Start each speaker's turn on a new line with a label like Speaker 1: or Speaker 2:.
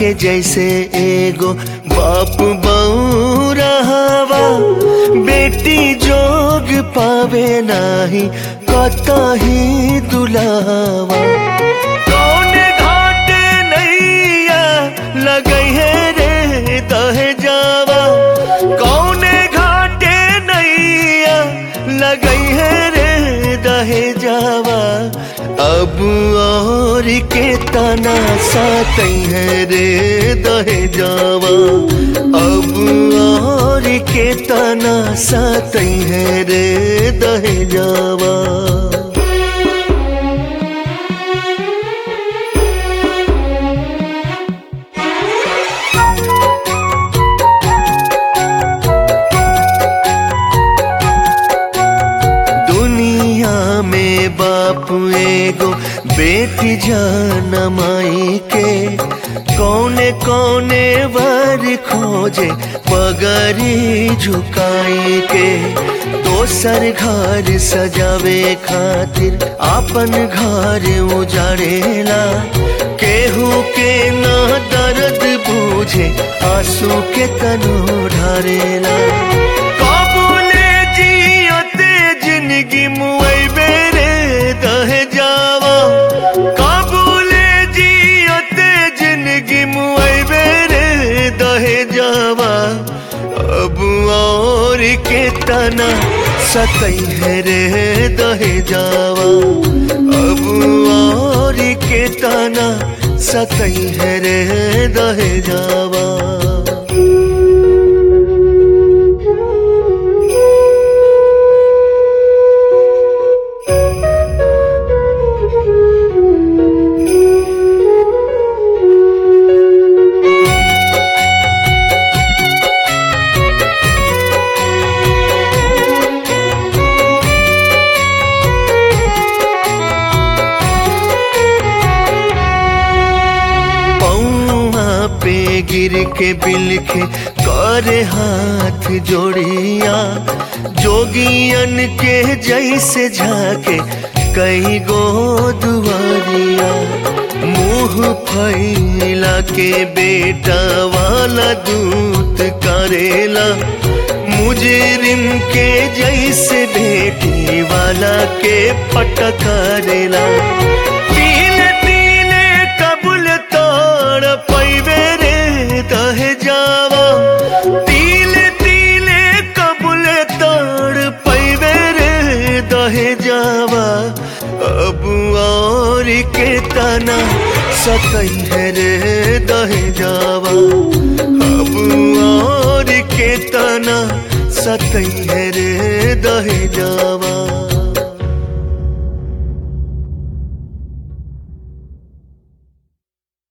Speaker 1: के जैसे एगो बाप बऊ रहवा बेटी जोग पावे नाही कतही दुलावा कौने घाटे नैया लगई है रे दहे जावा कौने घाटे नैया लगई है रे दहे जावा अब और के तना सातई है रे दहे जावा अब और के तना सातई है रे दहे जावा दुनिया में बाप एगो बेटी जान माई के कौने कौने वर खोजे पगरी झुकाई के दोसर घर सजावे खातिर अपन घर उजाड़ेला केहू के ना दर्द बूझे आंसू के तनो ढारेला काबुले जियते जिंदगी मुआइबे रे दहे जावा काबुले जियते जिंदगी मुआइबे रे दहे जावा अब और के तना सतई है रे दहे जावा अब और के तना सतई है रे दहे जावा पौआ पे गिर के बिलखे करे हाथ जोड़िया जोगियन के जैसे झाके कई गो दुआरिया मुंह फैला के बेटा वाला दूत करेला मुजरिम के जैसे बेटी वाला के पटकारेला पीले पीले कबूल तोड़ पैबे रे दहे जावा पीले पीले कबूल तोड़ पैबे रे दहे जावा अब और के तना सतई है रे दहे जावा अब और के तना सतई है रे दहे जावा